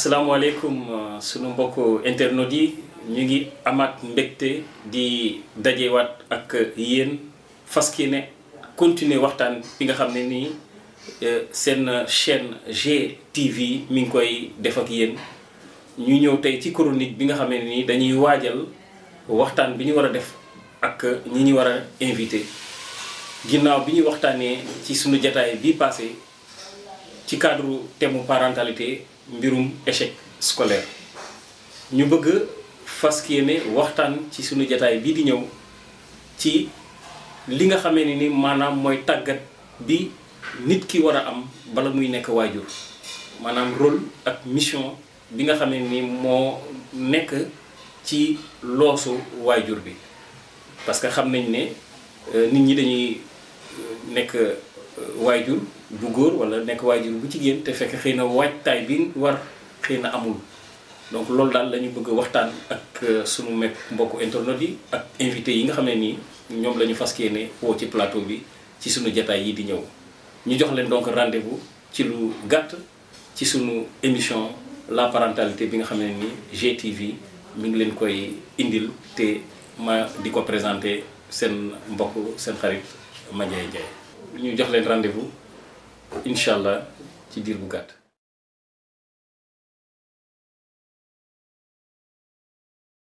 asalaamaaleykum sunu mbokk internautes yi ñu ngi amaat mbégte di dajewaat ak yéen fas ne continuer waxtaan bi nga xam ne nii seen chaîne GTV mi ngi koy def ak yéen ñu ñëw tey ci chronique bi nga xam ne nii dañuy waajal waxtaan bi ñu war a def ak ñi ñu war a invité ginnaaw bi ñu waxtaanee ci sunu jataay bii passé ci cadre thème parentalité mbirum échec scolaire ñu bëgg fas yéene waxtaan ci sunu jataay bii di ñëw ci li nga xamee ne ni maanaam mooy tàggat bi nit ki war a am bala muy nekk waajur maanaam rôle ak mission bi nga xamee ni moo nekk ci loosu waajur bi parce que xam nañ ne nit ñi dañuy nekk waajur bu góor wala nekk waajur bu jigéen te fekk xëy na waajtaay bi war xëy na amul donc loolu daal la ñu bëgg waxtaan ak sunu mekk mbokku internet yi ak invité yi nga xam ne nii ñoom la ñu fas yéene woo ci plateau bi ci sunu jataay yi di ñëw ñu jox leen donc rendez-vous ci lu gàtt ci sunu émission la parentalité bi nga xam ne nii GTV mi ngi leen koy indil te ma di ko présenté seen mbokk seen xarit Mandiaye Ndiaye ñu jox leen rendez-vous incha allah ci diir bu gàtt.